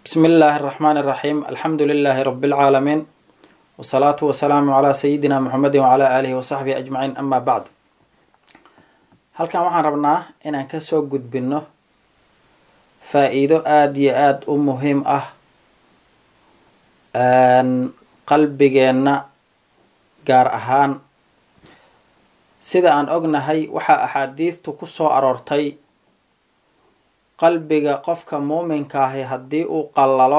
bismi illaahi araxmaan iraxiim alxamdu lilaahi rabi lcaalamiin wasalaatu wasalaamu calaa sayidina muxamedi wacalaa aalihi wasaxbihi ajmaciin ama bacd halkan waxaan rabnaa inaan kasoo gudbino faa-iido aada iyo aada u muhiim ah qalbigeenna gaar ahaan sida aan ognahay waxaa axaadiidtu ku soo aroortay qalbiga qofka muuminka ahi haddii uu qallalo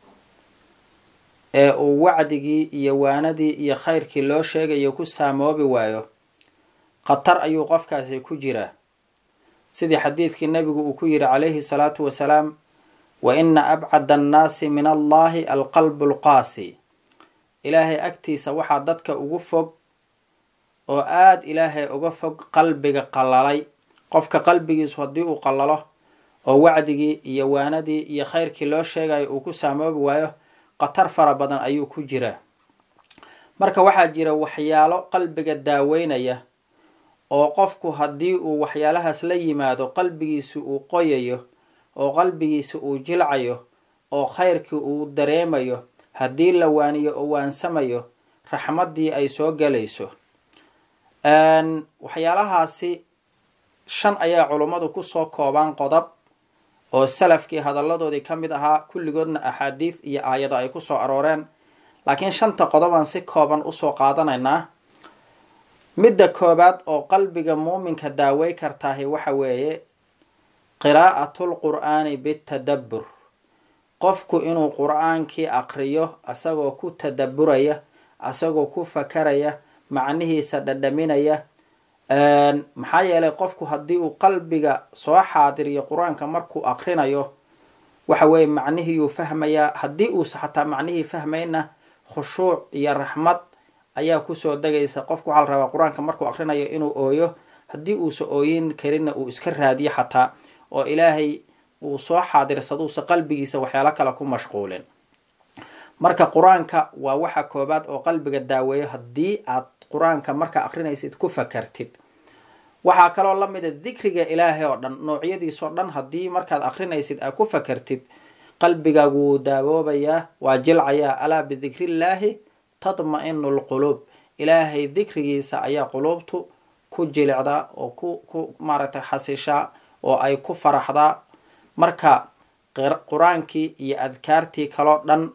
ee uu wacdigii iyo waanadii iyo khayrkii loo sheegayo ku saamoobi waayo khatar ayuu qofkaasi ku jiraa sidii xadiidkii nabigu uu ku yidhi calayhi salaatu wasalaam wa ina abcada annaasi min allahi alqalbu lqaasi ilaahay agtiisa waxaa dadka ugu fog oo aada ilaahay uga fog qalbiga qallalay qofka qalbigiisu haddii uu qallalo oo wacdigii iyo waanadii iyo khayrkii loo sheegayo uu ku saamoobi waayo khatar fara badan ayuu ku jiraa marka waxaa jira waxyaalo qalbiga daaweynaya oo qofku haddii uu waxyaalahaas la yimaado qalbigiisi uu qoyayo oo qalbigiisi uu jilcayo oo khayrkii uu dareemayo haddii la waaniyo oo waansamayo raxmaddii ay soo galayso waxyaalahaasi shan ayaa culummadu kusoo koobaan qodob oo salafkii hadalladoodii ka mid ahaa kulligoodna axaadiid iyo aayado ay kusoo arooreen laakiin shanta qodobaan si kooban usoo qaadanaynaa midda koobaad oo qalbiga muuminka daawey kartaahi waxa weeye qiraa'atul qur'aani bitadabbur qofku inuu qur-aankii aqriyo asagoo ku tadabburaya asagoo ku fakaraya macnihiisa dhadhaminaya maxaa yeelay qofku haddii uu qalbiga soo xaadiriyo qur-aanka markuu aqrinayo waxa weeye macnihiyuu fahmayaa haddii uusa xataa macnihii fahmayna khushuuc iyo raxmad ayaa kusoo degaysa qofku waxaa la rabaa qur-aanka markuu aqrinayo inuu ooyo haddii uusa ooyin karinna uu iska raadiyo xataa oo ilaahay uu soo xaadirsaduusa qalbigiisa waxyaalo kale ku mashquulin marka qur-aanka waa waxa koobaad oo qalbiga daaweeyo haddii aad qur-aanka markaa aqrinaysid ku fakartid waxaa kaloo la mida dikriga ilaahay oo dhan noocyadiisoo dhan haddii markaad aqrinaysid aad ku fakartid qalbigaagu wuu daawoobayaa waa jilcayaa alaa bidikrillaahi tadma-inu lquluub ilaahay dikrigiisa ayaa quluubtu ku jilicdaa oo ku ku maaragtay xasishaa oo ay ku faraxdaa marka qur-aankii iyo adkaartii kaloo dhan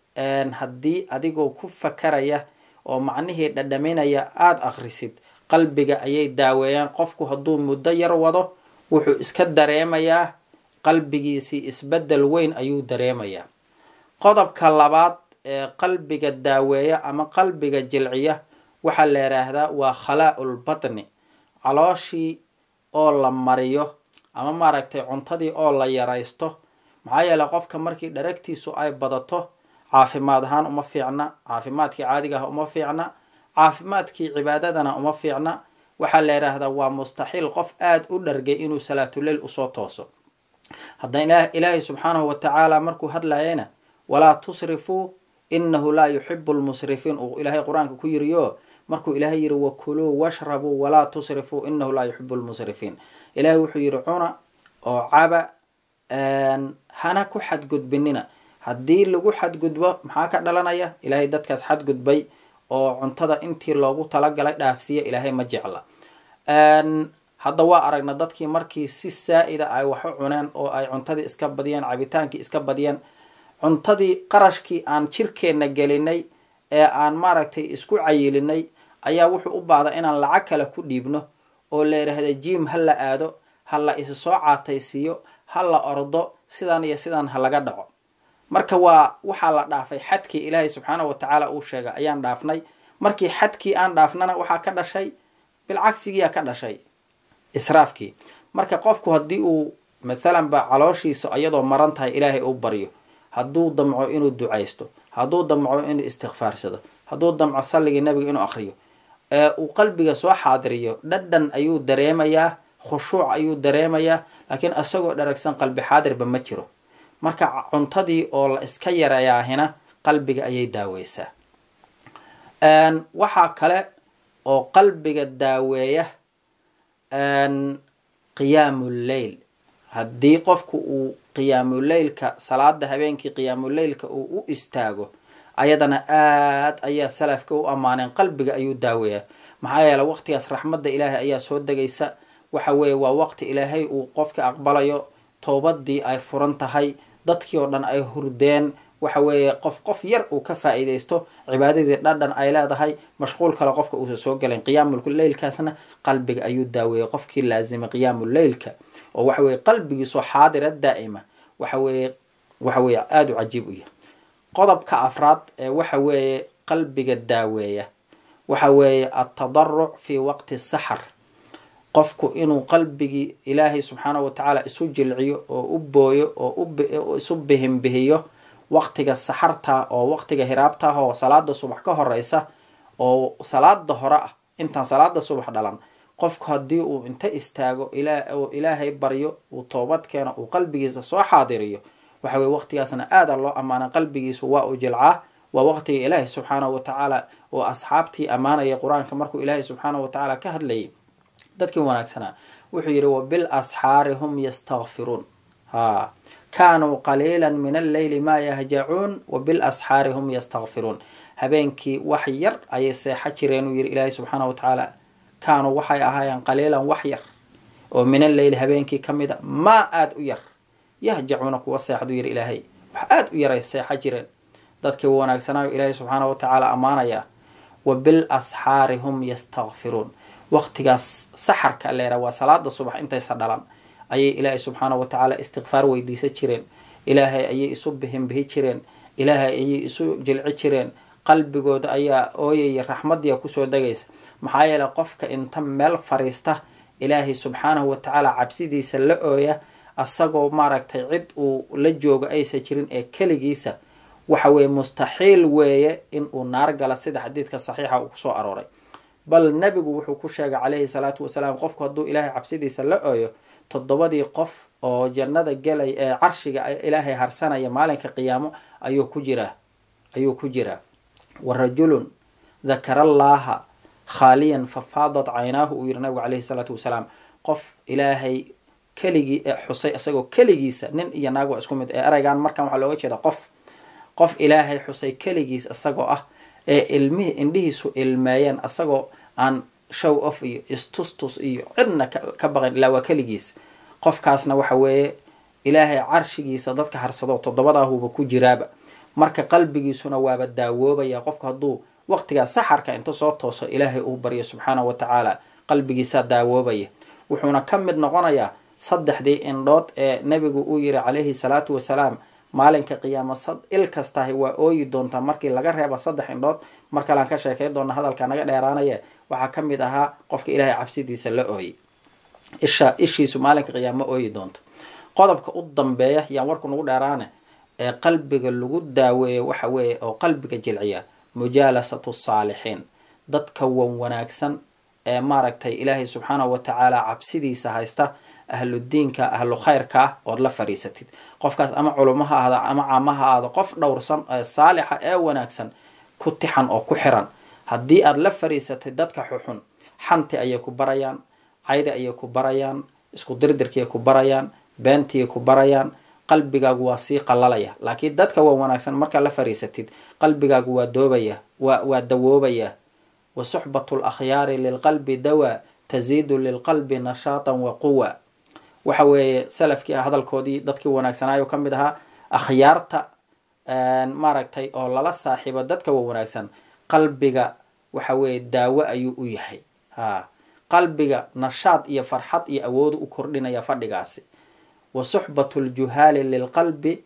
haddii adigoo ku fakaraya oo macnihii dhadhaminaya aada akhrisid qalbiga ayay daaweeyaan qofku hadduu muddo yar wado wuxuu iska dareemayaa qalbigiisii isbeddel weyn ayuu dareemayaa qodobka labaad ee qalbiga daaweeya ama qalbiga jilciya waxaa la yidhaahdaa waa khalaa-ul batni calooshii oo la mariyo ama maaragtay cuntadii oo la yaraysto maxaa yeeley qofka markii dharagtiisu ay badato caafimaad ahaan uma fiicna caafimaadkii caadiga ah uma fiicna caafimaadkii cibaadadana uma fiicna waxaa la yidhaahdaa waa mustaxiil qof aada u dhargay inuu salaatuleyl usoo tooso haddana ilaahay subxaanahu wa tacaala markuu hadlayayna walaa tusrifuu inahu laa yuxibu lmusrifiin uu ilaahay qur-aanka ku yiriyo markuu ilaahay yiri wakuluu washrabuu walaa tusrifuu inahu laa yuxibu lmusrifiin ilaahay wuxuu yidhi cuna oo caba hana ku xadgudbinina haddii lagu xadgudbo maxaa ka dhalanaya ilaahay dadkaas xadgudbay oo cuntada intii loogu talagalay dhaafsiiya ilaahay ma jecla hadda waa aragna dadkii markii si saa-ida ay wax u cuneen oo ay cuntadii iska badiyeen cabitaankii iska badiyeen cuntadii qarashkii aan jirkeenna gelinay ee aan maaragtay isku cayilinay ayaa wuxuu u baahda inaan lacag kale ku dhiibno oo la yidhaahda jiim ha la aado ha la is soo caataysiiyo ha la ordo sidan iyo sidan ha laga dhaco marka waa waxaa la dhaafay xadkii ilaahay subxaanahu wa tacaala uu sheegay ayaan dhaafnay markii xadkii aan dhaafnana waxaa ka dhashay bilcagsigiyaa ka dhashay israafkii marka qofku haddii uu mathalan ba calooshiisa iyadoo maran tahay ilaahay u baryo hadduu damco inuu ducaysto hadduu damco inuu istikfaarsado hadduu damco salligii nabiga inuu akriyo ee uu qalbiga soo xaadiriyo dhadhan ayuu dareemayaa khushuuc ayuu dareemayaa laakiin isagoo dharagsan qalbi xaadirba ma jiro marka cuntadii oo la iska yareeyaahina qalbiga ayay daaweysaa waxaa kale oo qalbiga daaweeya qiyaamu lleyl haddii qofku uu qiyaamuleylka salaada habeenkii qiyaamuleylka uu u istaago ayadana aad ayaa salafka u ammaaneen qalbiga ayuu daaweeyaa maxaa yeele waqtigaas raxmadda ilaahay ayaa soo degaysa waxa weeye waa waqti ilaahay uu qofka aqbalayo toobadii ay furan tahay dadkii oo dhan ay hurdeen waxa weeye qof qof yar uu ka faa-iideysto cibaadadii dhadhan ay leedahay mashquul kale qofka uusa soo galayn qiyaamuleylkaasna qalbiga ayuu daaweeyey qofkii laazimay qiyaamuleylka oo waxa weye qalbigiisoo xaadira daa'ima waxa weeye waxa weeye aada u cajiib u yahay qodobka afraad ee waxa weeye qalbiga daaweeya waxa weeye altadaruc fi waqti saxar qofku inuu qalbigii ilaahay subxaanahu watacaala isu jilciyo oo u booyo oo isu bihinbihiyo waqtiga saxarta oo waqtiga hiraabtaah oo salaada subax ka horeysa oo salaada hore ah intaan salaada subax dhalan qofku haddii uu inta istaago oo ilaahay baryo uu toobad keeno uu qalbigiisa soo xaadiriyo waxa weye waqtigaasna aada loo ammaana qalbigiisu waa u jilcaa waa waqtiga ilaahay subxaanahu watacaala oo asxaabtii ammaanaya qur-aanka markuu ilaahay subxaanahu watacaala ka hadlayay dadkii wanaagsanaa wuxuu yidhi wabil asxaari hum yastakfiruun ha kaanuu qaliila min alleyli maa yahjacuun wabil asxaari hum yastakfiruun habeenkii wax yar ayay seexo jireen uu yihi ilaahay subxaanahu watacaala kaanuu waxay ahaayeen qaliilan wax yar oo min alleyli habeenkii ka mid a maa aada u yar yahjacuuna kuwa seexduu yihi ilaahay wax aada u yaray seexo jireen dadkii wanaagsanaayo ilaahay subxaanahu watacaala ammaanaya wabil asxaari hum yastakfiruun waqtigaas saxarka leera waa salaada subax intaysa dhalan ayay ilaahay subxaanahu watacaala istikfaar weydiisan jireen ilaahay ayay isu bihinbihi jireen ilaahay ayay isu jilci jireen qalbigooda ayaa ooyaya raxmadiia kusoo degaysa maxaa yeele qofka inta meel fariista ilaahay subxaanahu watacaala cabsidiisa la ooya asagoo maaragtay cid uu la joogo aysa jirin ee keligiisa waxa weeye mustaxiil weeye in uu naar gala sida xadiidka saxiixa uu kusoo arooray bal nebigu wuxuu ku sheegay calayhi salaatu wasalaam qofku hadduu ilaahay cabsidiisa la ooyo toddobadii qof oo jannada gelay ee carshiga ilaahay harsanaya maalinka qiyaamo ayuu ku jiraa ayuu ku jiraa wa rajulun dakara allaaha khaaliyan fafaadat caynaahu uu yihi nabigu calayhi salaatu wasalaam qof ilaahay keligii xusay isagoo keligiisa nin iyo naag waa isku mid ee ereygan markan waxaa looga jeeda qof qof ilaahay xusay keligiis isagoo ah ee ilmihii indhihiisu ilmeeyeen isagoo aan show off iyo istustus iyo cidna ka baqan ilaa waa keligiis qofkaasna waxa weeye ilaahay carshigiisa dadka harsado toddobadaahuba ku jiraaba marka qalbigiisuna waaba daawoobaya qofku hadduu waqtigaa saxarka inta soo tooso ilaahay uu baryo subxaanahu watacaala qalbigiisaa daawoobaya wuxuuna ka mid noqonayaa saddexdii indhood ee nebigu uu yihi calayhi salaatu wasalaam maalinka qiyaamo il kastahi waa ooyi doontaa markii laga reeba saddex indhood mar kalean ka sheekay doona hadalka naga dheeraanaya waxaa ka mid ahaa qofka ilaahay cabsidiisa la ooyey isha ishiisu maalinka qiyaamo ooyi doonto qodobka u dambeeya yaan warku nagu dheeraane ee qalbiga lagu daaweeyo waxa weeye oo qalbiga jilciya mujaalasatu saalixiin dadka wan wanaagsan ee maaragtay ilaahay subxaanahu watacaala cabsidiisa haysta ahludiinka ahlu khayrka ah ood la fadhiisatid qofkaas ama culimo ha ahda ama caamo ha ahdo qof dhowrsan saalixa ee wanaagsan ku tixan oo ku xiran haddii aada la fadhiisatay dadka xuxun xanti ayay ku barayaan caydi ayay ku barayaan isku dirdirkiay ku barayaan beentiay ku barayaan qalbigaagu waa sii qalalaya laakiin dadka waa wanaagsan markaa la fadhiisatid qalbigaagu waa doobaya waa waa dawoobaya wa suxbatu lakhyaari lilqalbi dawaa taziidu lilqalbi nashaatan wa quwa waxa weeye salafkii hadalkoodii dadkii wanaagsanaayo ka mid ahaa akhyaarta maaragtay oo lala saaxiibo dadka wa wanaagsan qalbiga waxa weeye daawo ayuu u yahay ha qalbiga nashaad iyo farxad iyo awoodu u kordhinaya fadhigaasi wa suxbatu ljuhaali lilqalbi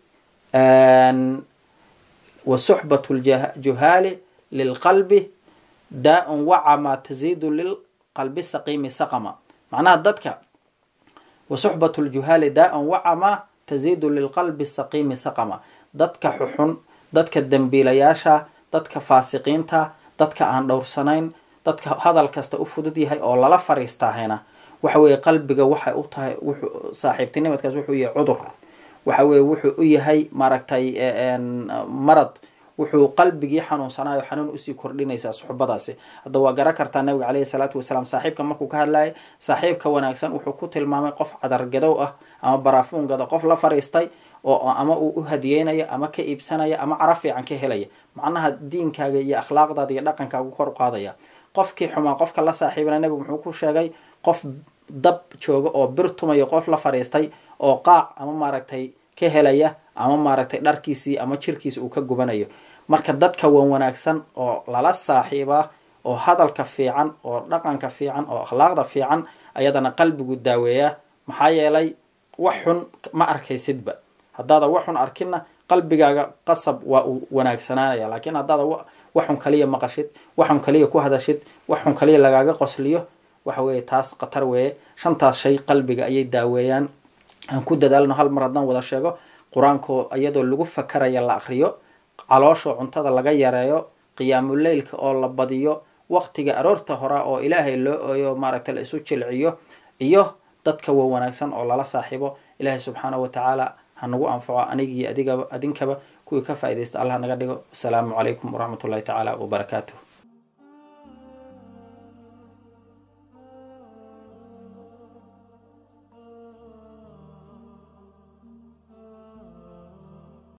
wa suxbatu ljuhaali lilqalbi daa-un wacama taziidu lilqalbi saqiimi saqama macnaha dadka wa suxbatu ljuhaali daa-un wacama taziidu lilqalbi saqiimi saqama dadka xuxun dadka dembiilayaasha dadka faasiqiinta dadka aan dhowrsanayn dadka hadal kasta u fudud yahay oo lala fariistaahayna waxa weeye qalbiga waxay u tahay wuxuu saaxiibtinimadkaas wuxuu yahay cudur waxa weeye wuxuu u yahay maaragtay marad wuxuu qalbigii xanuunsanayo xanuun usii kordhinaysaa suxbadaasi hadda waa garan kartaa nabiga caleyhi salaatu wasalaam saaxiibka markuu ka hadlayay saaxiibka wanaagsan wuxuu ku tilmaamay qof cadargadow ah ama baraafuun gado qof la fariistay oo ama uu u hadiyeynaya ama ka iibsanaya ama cara fiican ka helaya macnaha diinkaaga iyo akhlaaqdaada iyo dhaqankaagu kor u qaadaya qofkii xumaa qofka la saaxiibana nebigu muxuu ku sheegay qof dab jooga oo bir tumayo qof la fariistay oo qaac ama maaragtay ka helaya ama maaragtay dharkiisii ama jirkiisi uu ka gubanayo marka dadka wan wanaagsan oo lala saaxiibaa oo hadalka fiican oo dhaqanka fiican oo akhlaaqda fiican ayadana qalbigu daaweeyaa maxaa yeelay wax xun ma arkaysidba haddaada wax xun arkinna qalbigaaga qasab waa uu wanaagsanaanaya laakiin haddaada waxxun kaliya maqashid waxxun kaliya ku hadashid waxxun kaliya lagaaga qosliyo waxa weeye taas khatar weeye shantaas shay qalbiga ayay daaweeyaan aan ku dadaalno hal mar haddaan wada sheego qur-aanko iyadoo lagu fakaraya la akriyo caloosho cuntada laga yareeyo qiyaamuleylka oo la badiyo waqtiga aroorta hora oo ilaahay loo ooyo maaragta la isu jilciyo iyo dadka wa wanaagsan oo lala saaxiibo ilaahay subxaanahu watacaala ha nagu anfaco anigii adigaba adinkaba kuwii ka faaidaysta allah naga dhigo asalaamu calaykum waraxmat ullahi tacaala wabarakaatuh